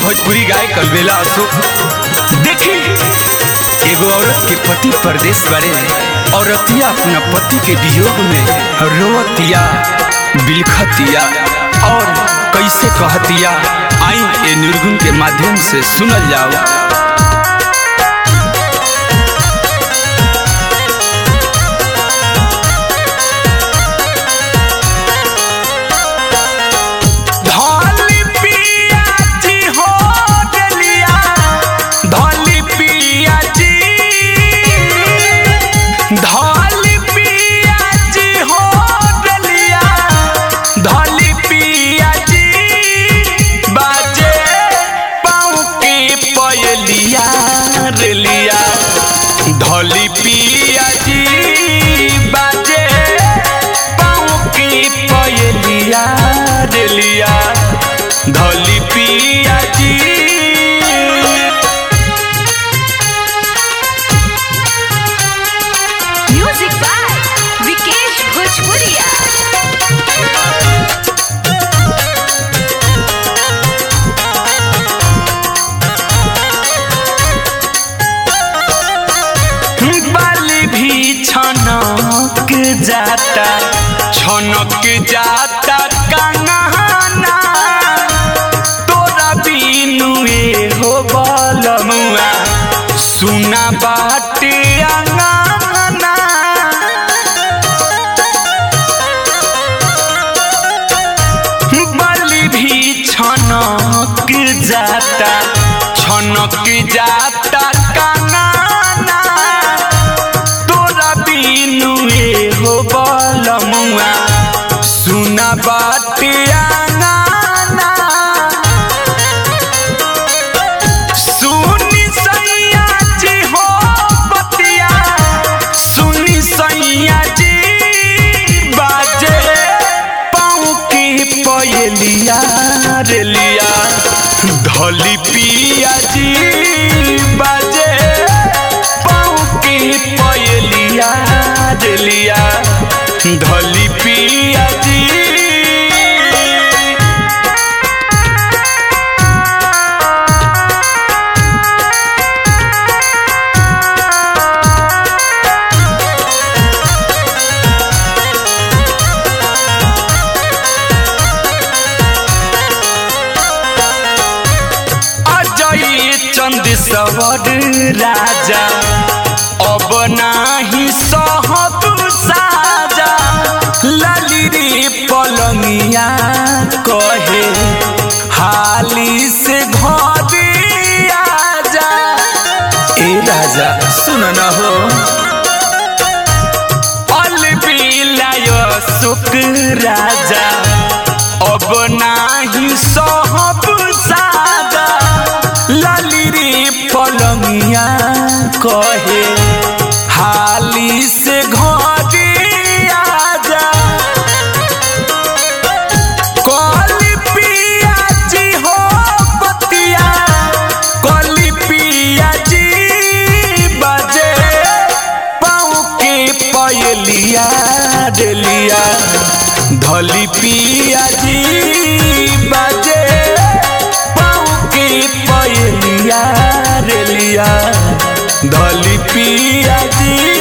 भोजपुरी गाय कलबेला अशोक देखी एगो औरत के पति परदेश बारे औरतिया अपना पति के वियोग में रोवतिया बिलखतिया और कैसे कहतिया आई ए निर्गुण के माध्यम से सुनल जाओ धौली पिया जी हो डलिया धौली पिया जी धौली पिया जी हो डलिया धौली पिया जी बाजे पाँव की पयलिया रेलिया धौली पिया जी बाजे पाँव की पयलिया रेलिया धौली पिया जी म्यूजिक बाय विकेश भोजपुरिया बाली भी छनक जाता छनक जाता कंगना तोरा बिनु ए हो बलमुआ सुना बाटे अंगना बलि भी छनक जाता छनक जाता काना तोरा बिनु ए हो बलमुआ सुना बाटे आंगना सुनी सैया जी हो बतिया सुनी सैया जी बाजे पाँव की पयलिया रेलिया धली पिया जी बाजे पाँव की पयलिया रेलिया धली पिया जी अजय चंद सवर राजा अब नाही सहब साजा लाली रे पलंगिया कहे हाली से घरे आजा ए राजा सुन न हो अलबिलाय सुख राजा अब नाही सहब सादा लाली रे पलंगिया कहे हाली से घरे आजा कली पिया जी हो बतिया कली पिया जी बजे पाँव के पयलिया डेलिया धली पिया जी बजे पाँव के पयलिया रेलिया धली पिया जी